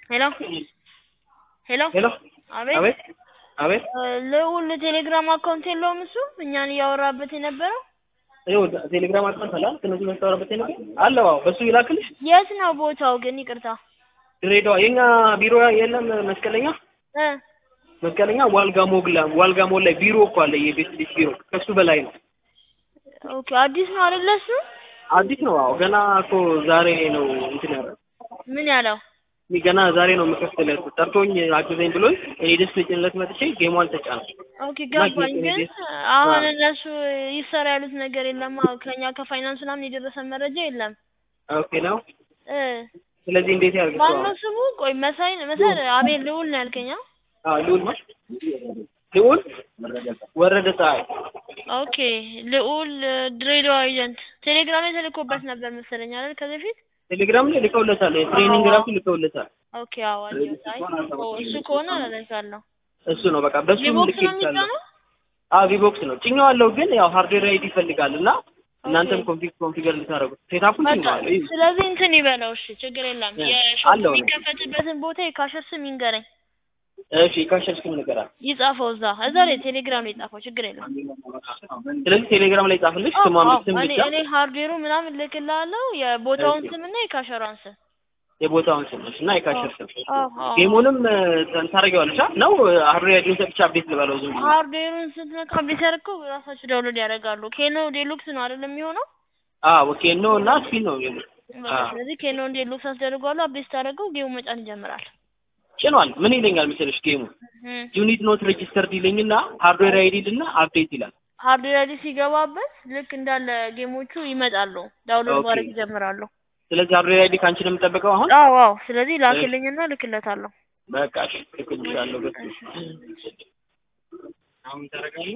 ሄሎ ሄሎ ሄሎ አቤት አቤት አቤት ልዑል ቴሌግራም አካውንት የለውም እሱ እኛን እያወራበት የነበረው ይኸው ቴሌግራም አካውንት አለ አይደል? ከነዚህ መስታወራበት ነገር አለው። አዎ በሱ ይላክልሽ። የት ነው ቦታው ግን ይቅርታ ድሬዳዋ የኛ ቢሮ የለም መስቀለኛ እ መስቀለኛ ዋልጋ ሞግላ ዋልጋ ሞል ላይ ቢሮ እኮ አለ የቤት ልጅ ቢሮ ከሱ በላይ ነው። ኦኬ አዲስ ነው አይደለ እሱ አዲስ ነው። አዎ ገና እኮ ዛሬ ነው እንትን ያለው ምን ያለው እኔ ገና ዛሬ ነው የምከፍትለት ጠርቶኝ አግዘኝ ብሎኝ እኔ ደስ ልጭንለት መጥቼ ጌሟን ተጫነ። ኦኬ ገባኝ ግን አሁን እነሱ ይሰራ ያሉት ነገር የለም አዎ ከኛ ከፋይናንስ ምናምን የደረሰ መረጃ የለም ኦኬ ነው። እ ስለዚህ እንዴት ያርግ? ማነው ስሙ ቆይ መሳይ መሳይ አቤል ልዑል ነው ያልከኝ አ? አዎ ልዑል ማለት ልዑል ወረደ ፀሐይ ኦኬ ልዑል ድሬዳዋ ኤጀንት ቴሌግራም ላይ ተልኮበት ነበር መሰለኝ አይደል ከዚህ በፊት ቴሌግራም ላይ ልከውለታል። ትሬኒንግ ራሱ ልከውለታል። ኦኬ አዎ አየሁት አይ ኦ እሱ ከሆነ አደርጋለሁ እሱ ነው በቃ በሱ ቪቦክስ ነው ልክ የሚጫነው አዎ ቪቦክስ ነው ጭኛዋለሁ፣ ግን ያው ሃርድዌር አይዲ ይፈልጋል እና እናንተም ኮንፊግ ኮንፊገር ልታደርጉት ሴታፑን በቃ ጭኛዋለሁ። ይህ ስለዚህ እንትን ይበለው እሺ ችግር የለም እ የሾፕ አለው ነው። የሚከፈትበትን ቦታ የካሸር ስም ይንገረኝ እሺ ካሸሽክም ነገር አለ። ይጻፈው እዛ እዛ ላይ ቴሌግራም ላይ ጻፈው ችግር የለም ስለዚህ ቴሌግራም ላይ ጻፍልሽ አዎ ስሟን አዎ ስም እኔ ብቻ እኔ ሃርድዌሩ ምናምን ልክልሃለሁ የቦታውን እሺ። ስምና የካሸሯን ስም የቦታውን ስም እሺ፣ እና የካሸር ስም አዎ አዎ ጌሙንም እ ታደርጊዋለሽ አ? ነው ሃርድዌር አይዲውን ሰጥቼ አፕዴት ልበለው ዝም ብዬ? ሃርድዌሩን ስትነካ አፕዴት ያደረገው ራሳቸው ዳውንሎድ ያደርጋሉ ኬኖ ዴሉክስ ነው አይደለም የሚሆነው አዎ ኦኬ ነው እና ስፒን ነው የሚለው። በቃ አዎ ስለዚህ ኬኖ ዴሉክስ አስደርጓሉ አፕዴት ታደርገው ጌሙ መጫን ይጀምራል ጭኗል። ምን ይለኛል መሰለሽ ጌሙ እም ዩኒት ኖት ሬጂስተርድ ይለኝና ሃርድዌር አይዲ እና አፕዴት ይላል። ሃርድዌር አይዲ ሲገባበት ልክ እንዳለ ጌሞቹ ይመጣሉ ዳውንሎድ ኦኬ። ማድረግ ይጀምራሉ ስለዚህ ሃርድዌር አይዲ ከአንቺ ነው የምጠብቀው አሁን? አዎ አዎ ስለዚህ ላክልኝና ልክለታለሁ በቃ እሺ፣ ልክልሻለሁ በሱ አሁን ታደርጋለህ